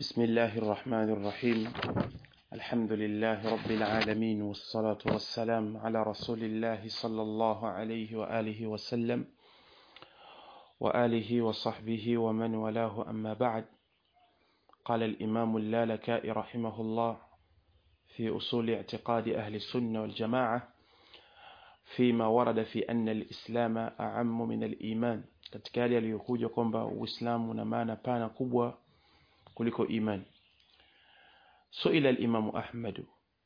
بسم الله الرحمن الرحيم الحمد لله رب العالمين والصلاة والسلام على رسول الله صلى الله عليه وآله وسلم وآله وصحبه ومن والاه أما بعد قال الإمام اللالكائي رحمه الله في أصول اعتقاد أهل السنة والجماعة فيما ورد في أن الإسلام أعم من الإيمان katika yale yaliyokuja kwamba Uislamu una maana pana kubwa kuliko imani suila al-Imam Ahmad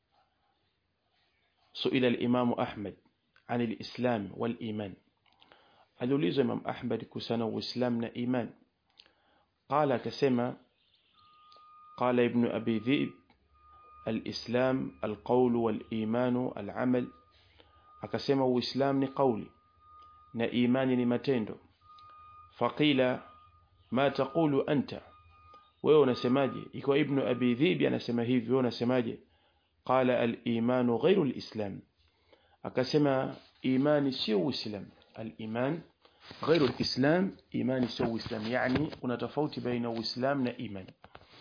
suila al-Imam Ahmad عن الإسلام والإيمان aliulizwa Imam Ahmad kuhusiana Uislamu na iman قال akasema قال ابن أبي ذئب الإسلام القول والإيمان العمل akasema Uislamu ni kauli na imani ni matendo faqila ma taqulu anta wewe unasemaje ikiwa ibn abi dhibi anasema hivi wewe unasemaje qala al-iman ghayru al-islam akasema imani sio uislam al-iman ghayru al-islam imani sio uislam yani kuna tofauti baina uislam na imani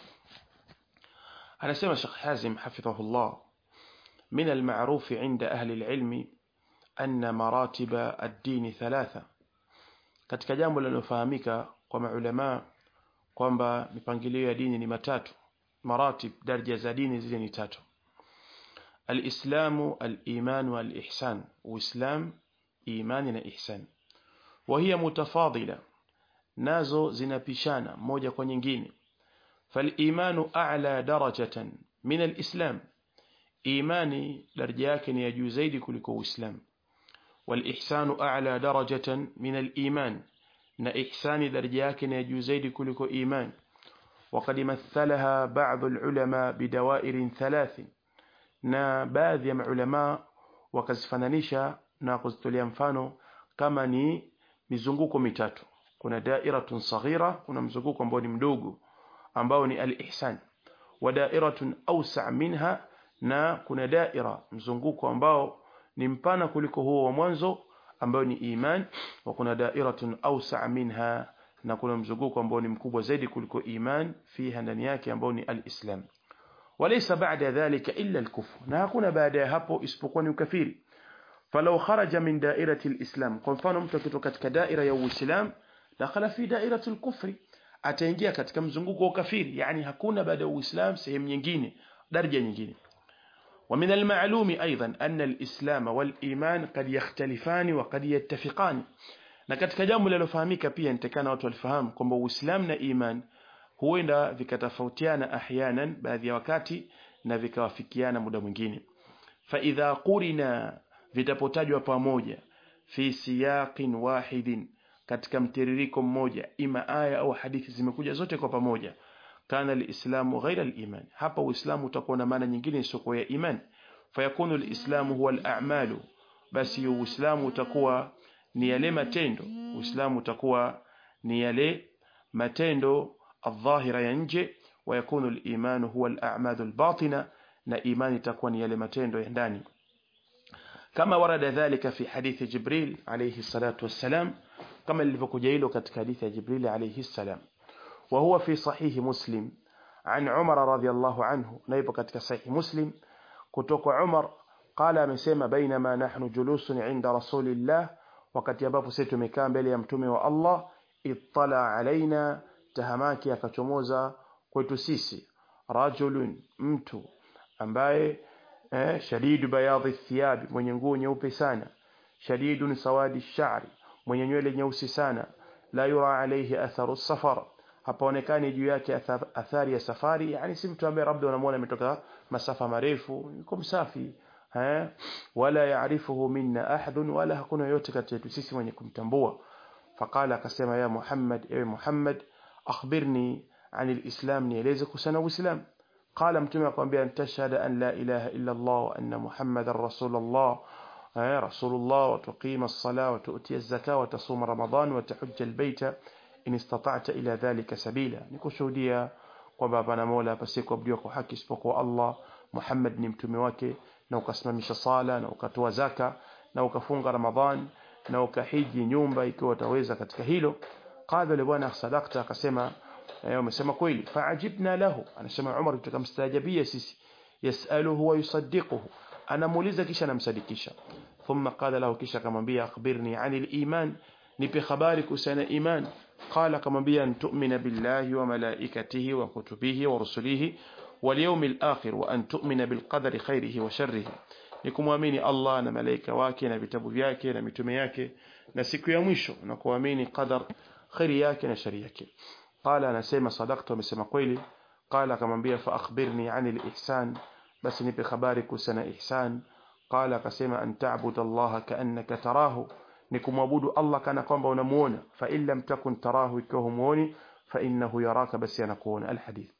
anasema Sheikh Hazim hafidhahullah من المعروف عند أهل العلم أن مراتب الدين ثلاثة katika jambo linalofahamika kwa maulama kwamba mipangilio ya dini ni matatu maratib daraja za dini zile ni tatu alislamu aliman walihsan uislam imani na ihsan وهي متفاضله nazo zinapishana moja kwa nyingine فالايمان اعلى درجه من الاسلام imani daraja yake ni ya juu zaidi kuliko uislamu والإحسان أعلى درجة من الإيمان na ihsani daraja yake ni juu zaidi kuliko iman وقد مثلها بعض العلماء بدوائر ثلاث na baadhi ya maulama wakazifananisha na kuzitolea mfano kama ni mizunguko mitatu kuna dairatun saghira kuna mzunguko ambao ni mdogo ambao ni al-ihsan wa dairatun awsa' minha na kuna daira mzunguko ambao ni mpana kuliko huo wa mwanzo ambao ni iman wa kuna dairatun awsa' minha na kuna mzunguko ambao ni mkubwa zaidi kuliko iman fiha ndani yake ambao ni alislam walaysa ba'da dhalika illa alkufr na hakuna baada ya hapo isipokuwa ni ukafiri falau kharaja min dairati alislam kwa mfano mtu akitoka katika daira ya uislam dakhala fi dairati alkufri ataingia katika mzunguko wa kafiri yani hakuna baada ya uislam sehemu nyingine daraja nyingine ومن المعلوم أيضا أن الإسلام والإيمان قد يختلفان وقد يتفقان na katika jambo lilofahamika pia nitakana watu walifahamu kwamba Uislamu na iman huenda vikatofautiana ahyanan baadhi ya wakati na vikawafikiana muda mwingine fa idha qurina vitapotajwa pamoja fi siyaqin wahidin katika mtiririko mmoja ima aya au hadithi zimekuja zote kwa pamoja kana alislamu ghaira aliman hapa uislamu utakuwa na maana nyingine isiyokuwa ya iman fayakunu alislamu huwa al'amalu basi uislamu utakuwa ni yale matendo uislamu utakuwa ni yale matendo adh-dhahira ya nje ويكون الإيمان هو الأعمال الباطنة na imani itakuwa ni yale matendo ya ndani kama warada dhalika fi hadithi Jibril alayhi salatu wassalam kama lilivyokuja hilo katika hadithi ya Jibril alayhi salam وهو في صحيح مسلم عن عمر رضي الله عنه نيبو katika صحيح مسلم kutoka Umar qala amesema bainama nahnu julusun inda rasulillah wakati ambapo sisi tumekaa mbele ya mtume wa Allah ittala alaina tahamaki akachomoza kwetu sisi rajulun mtu ambaye eh, shadidu bayadhi thiyabi mwenye nguo nyeupe sana shadidun sawadi shari mwenye nywele nyeusi sana la yura alayhi atharu safar hapaonekani juu yake athari ya safari yani si mtu ambaye labda unamwona ametoka masafa marefu yuko msafi eh wala yaarifuhu minna ahadun wala hakuna yote kati yetu sisi mwenye kumtambua faqala akasema ya Muhammad ewe Muhammad akhbirni عن الإسلام nieleze kuhusiana uislam قال mtume akamwambia antashhada an la ilaha illa Allah wa anna Muhammadar rasulullah رسول الله وتقيم الصلاة وتؤتي الزكاة وتصوم رمضان وتحج البيت in istata'ta ila dhalika sabila nikushuhudia kwamba hapana mola pasiyekuabudiwa kwa haki isipokuwa Allah Muhammad ni mtume wake na ukasimamisha sala na ukatoa zaka na ukafunga Ramadhan na ukahiji nyumba ikiwa utaweza katika hilo qala yule bwana sadaqta akasema eh wamesema kweli faajibna lahu anasema Umar tukamstajabia sisi yasaluhu wa yusaddiquhu anamuuliza kisha anamsadikisha thumma qala lahu kisha akamwambia akhbirni anil iman nipe habari kuhusiana iman qala akamwambia an tu'mina billahi wa malaikatihi wa kutubihi wa rusulihi wal yawmil akhir wa an tu'mina bil qadari khairihi wa sharrihi ni kumwamini Allah na malaika wake na vitabu vyake na mitume yake na siku ya mwisho na kuamini qadar khairi yake na shari yake qala anasema sadaqtu amesema kweli qala akamwambia fa akhbirni anil ihsan basi nipe habari kuhusiana ihsan qala akasema an ta'budu Allah ka'annaka tarahu ni kumwabudu Allah kana kwamba unamuona fa in lam takun tarahu ikiwa humuoni fa innahu yaraka basi anakuona alhadith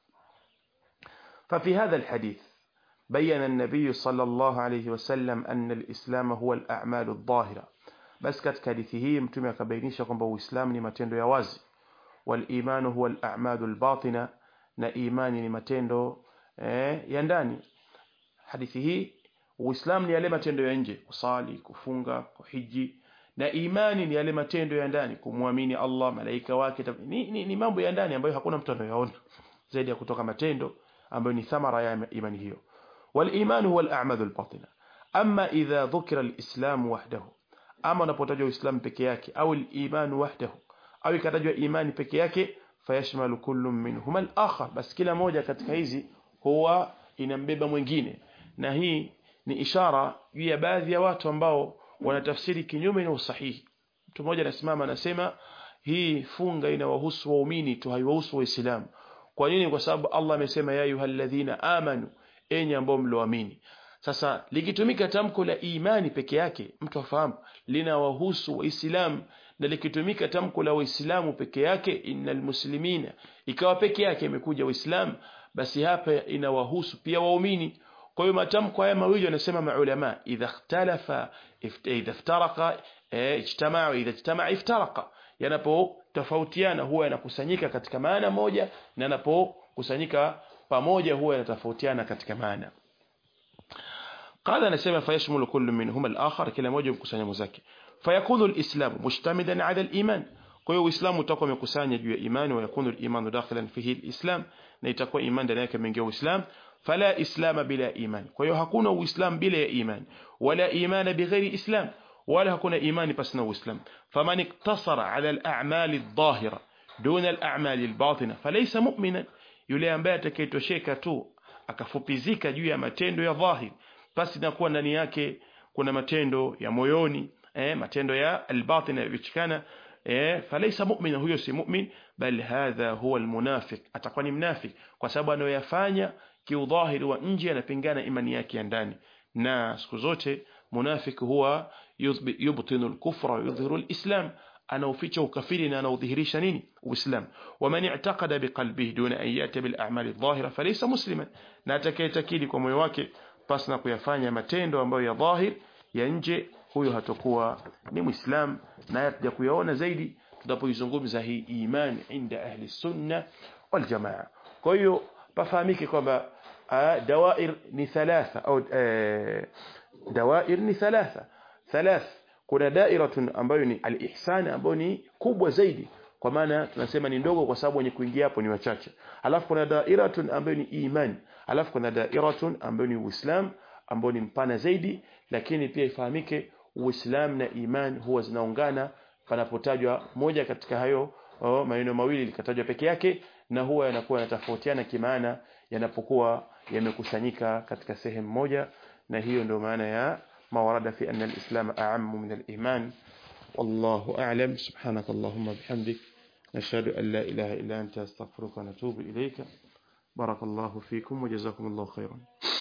ففي هذا الحديث بين النبي صلى الله عليه وسلم أن الإسلام هو الأعمال الظاهرة بس katika hadithi hii mtume akabainisha kwamba uislamu ni matendo ya wazi wal-iman huwa al-a'malu al-batina na imani ni matendo eh, ya ndani hadithi hii uislamu ni yale matendo ya nje kusali kufunga kuhiji na imani ni yale matendo ya ndani kumwamini Allah malaika wake ni, ni, ni mambo ya ndani ambayo hakuna mtu anayoona zaidi ya kutoka matendo ambayo ni thamara ya imani hiyo wal-iman huwa al-a'malu al-batina amma idha dhukira al-islam wahdahu ama unapotajwa uislamu peke yake au al-iman wahdahu au ikatajwa imani peke yake fayashmalu kullu minhuma al-akhar bas kila moja katika hizi huwa inambeba mwingine na hii ni ishara juu ya baadhi ya watu ambao wanatafsiri kinyume na usahihi mtu mmoja anasimama anasema hii funga inawahusu waumini tu haiwahusu waislamu kwa nini kwa sababu Allah amesema ya ayyuhalladhina amanu enyi ambao mloamini sasa likitumika tamko la imani peke yake mtu afahamu linawahusu waislamu na likitumika tamko la waislamu peke yake innal muslimina ikawa peke yake imekuja waislamu basi hapa inawahusu pia waumini kwa hiyo matamko haya mawili wanasema maulama idha ikhtalafa idha iftaraqa ijtamaa idha ijtamaa iftaraqa yanapotofautiana huwa yanakusanyika katika maana moja na yanapokusanyika pamoja huwa yanatofautiana katika maana قال anasema fayashmulu kullu minhuma al-akhar kila moja mkusanya mwenzake fayakunu al-islam mushtamidan ala al-iman kwa hiyo uislamu utakuwa umekusanya juu ya imani wa yakunu al-iman dakhilan fihi al-islam na itakuwa imani ndani yake imeingia uislamu fala islam bila iman kwa hiyo hakuna uislamu bila ya iman wala iman bighairi islam wala hakuna imani pasina uislamu faman iktasara ala al-a'mal adh-dhahira duna al-a'mal al-batina falaysa mu'minan yule ambaye atakayetosheka tu akafupizika juu ya matendo ya dhahiri basi inakuwa ndani yake kuna matendo ya moyoni eh, matendo ya albatin yaliyochikana eh, falaysa mu'mina huyo si mu'min bal hadha huwa almunafiq atakuwa ni mnafik kwa sababu anayoyafanya kiudhahiri wa nje anapingana imani yake ya ndani na siku zote munafik huwa yubtinu alkufra yudhiru alislam anaoficha ukafiri na anaudhihirisha nini uislam waman i'taqada biqalbihi duna an yati bil a'mali adh-dhahira falaysa musliman na atakayetakidi kwa moyo wake pasi na kuyafanya matendo ambayo ya dhahir ya nje huyo hatakuwa ni muislam na hatuja kuyaona zaidi tunapoizungumza hii imani inda ahli sunna wal jamaa kwa hiyo pafahamike kwamba dawair ni thalatha au dawair ni thalatha thalath kuna dairatun ambayo ni al-ihsan ambayo ni kubwa zaidi kwa maana tunasema ni ndogo kwa sababu wenye kuingia hapo ni wachache alafu kuna dairatun ambayo ni imani alafu kuna dairatun ambayo ni uislam ambayo ni mpana zaidi lakini pia ifahamike uislam na iman huwa zinaungana panapotajwa moja katika hayo oh, maneno mawili likatajwa peke yake na huwa yanakuwa yanatofautiana kimaana yanapokuwa yamekusanyika katika sehemu moja na hiyo ndio maana ya ما ورد في أن الإسلام أعم من الإيمان والله أعلم سبحانك اللهم بحمدك نشهد أن لا إله إلا أنت استغفرك ونتوب إليك بارك الله فيكم وجزاكم الله خيرا